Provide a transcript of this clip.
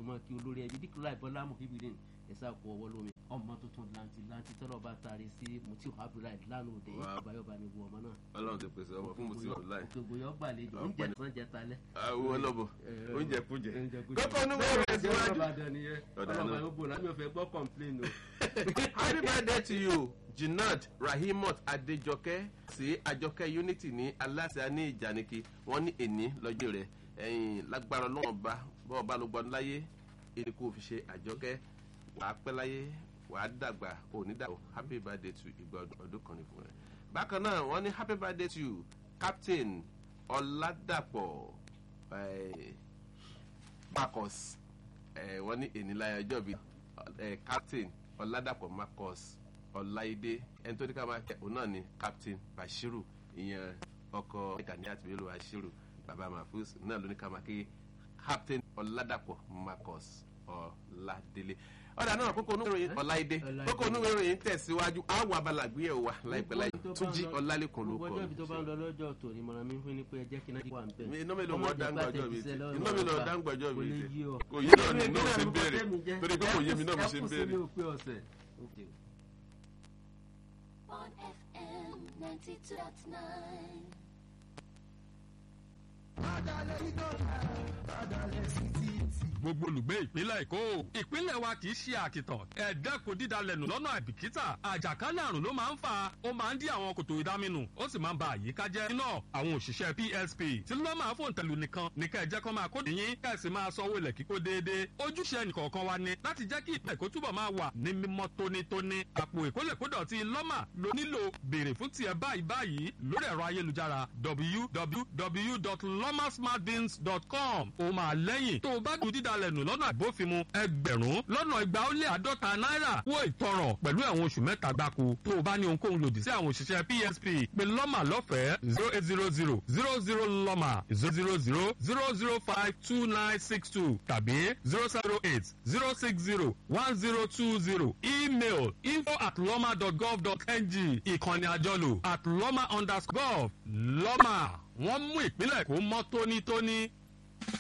máa kí olórí ẹbí díkùlá ìbọlá mọ̀kíbìrín ẹ̀sà kú ọwọ́ lómi ọmọ tuntun lanti lanti tọ́lọ̀ bá taari sí mutiu abdullahi lánàá òde àbáyọ̀bá ni bu ọmọ náà. ọlọ́run ti pèsè ọmọ fún mutiu abdullahi. òkègbè yọ gbàlejò oúnjẹ sàn jẹ talẹ. àwọn ọlọ́bọ oúnjẹ kújẹ. kókó kókó onúwé rẹ̀ síwájú. ọlọ́ba yóò bò lámì ọ̀fẹ́ gbọ́ kọ̀ǹpléènì o. happy birthday to you jinad rahimot adejoke sí àjọkẹ́ unity ní aláṣẹ ní ìjànìkì wọ́n ní èní lọ́jọ́ rẹ̀ ẹ̀yìn lágbára ọlọ́run bá bọ́ọ̀ bá ló gbọ́n láyé èdè kò fi ṣe àjọkẹ́ wàá pẹ́ láyé wàá dàgbà òní dàgbà happy birthday to ìgbà ọdún kan ní fún rẹ. bákan náà wọ́n ní happy birthday to you captain ọ̀làdàpọ̀ marcus wọ́n ní ènìláyà ọjọ́ bíi captain ọ̀làdàpọ̀ marcus ọ̀láìdé ẹni tó ní ká máa kẹ́ òun náà ni captain bashiru ìyẹn ọkọ̀ gani àti bello bashiru baba mahfuz náà ló ní ká máa kí captain ọ̀làdàpọ̀ marcus ọ̀làdélé ọ̀dà náà kókó onúwèrè ọ̀láìdé kókó onúwèrè yìí tẹ̀síwájú àwọn abala àgbéyẹ̀wò wa láìpẹ́ láì túnjí ọ̀làlẹ́kùn ló kọ́ gbogbo ọjọ́ ibi tó bá ń lọ lọ́jọ́ tòní mọ̀ràn mi fún ni pé ẹ jẹ́ kí náà wà ń bẹ̀. iná mi ló mọ dáńgbàjọ́ mi ti iná mi lọ dáńgbàjọ́ mi ti yí ọ. kò yí náà ní náà ṣe ń béèrè torí pé kò yé mi náà mo ṣe ń béèrè. on FM 92.9. gbogbo olùgbé ìpínlẹ̀ èkó ìpínlẹ̀ wa kì í ṣe àkìtàn ẹ̀ẹ́dẹ́kun dídalẹ̀nù lọ́nà àìbìkítà àjàkálẹ̀ àrùn ló máa ń fà ó máa ń dí àwọn kòtò ìdáminù ó sì máa ń ba àyíká jẹ́ iná àwọn òṣìṣẹ́ psp tí ló máa fòun tẹ̀lú nìkan ní ká ẹ jẹ́ kó máa kó dìyín ká ẹ sì máa sanwó ilẹ̀ kíkó déédéé ojúṣe ẹnìkọ̀ọ̀kan wa ni láti jẹ́ kí ìpínlẹ̀ èkó túbọ̀ máa wà ní mímọ́ tónítóní àpò ìkólẹ̀kódọ̀tí lọ́mà ló nílò béèrè fún tiẹ̀ báyìí báyìí lórí ẹ̀rọ ayélujára www.lomasmartbins.com ó máa lẹ́yìn tó o bá dùn dídalẹ̀ nù lọ́nà àbófinmu ẹgbẹ̀rún lọ́nà igba ó lé àádọ́ta náírà wó ìtọrọ pẹ̀lú ẹ̀wọ̀n oṣù mẹ́ta gbáko tó o bá ní ohunkóhun lòdì sí àwọn òṣìṣẹ́ psp pé lọ́mà lọ́fẹ̀ẹ́ zero eight zero zero zero zero lọ́mà zero zero zero zero zero five two nine six two tàbí zero zero eight zero six zero one zero two zero email info at lọ́mà dot gov dot ng ìkànnì àjọlò at lọ́mà underscore gov lọ́mà wọ́n mú ìpínlẹ̀ kó mọ́ tónítóní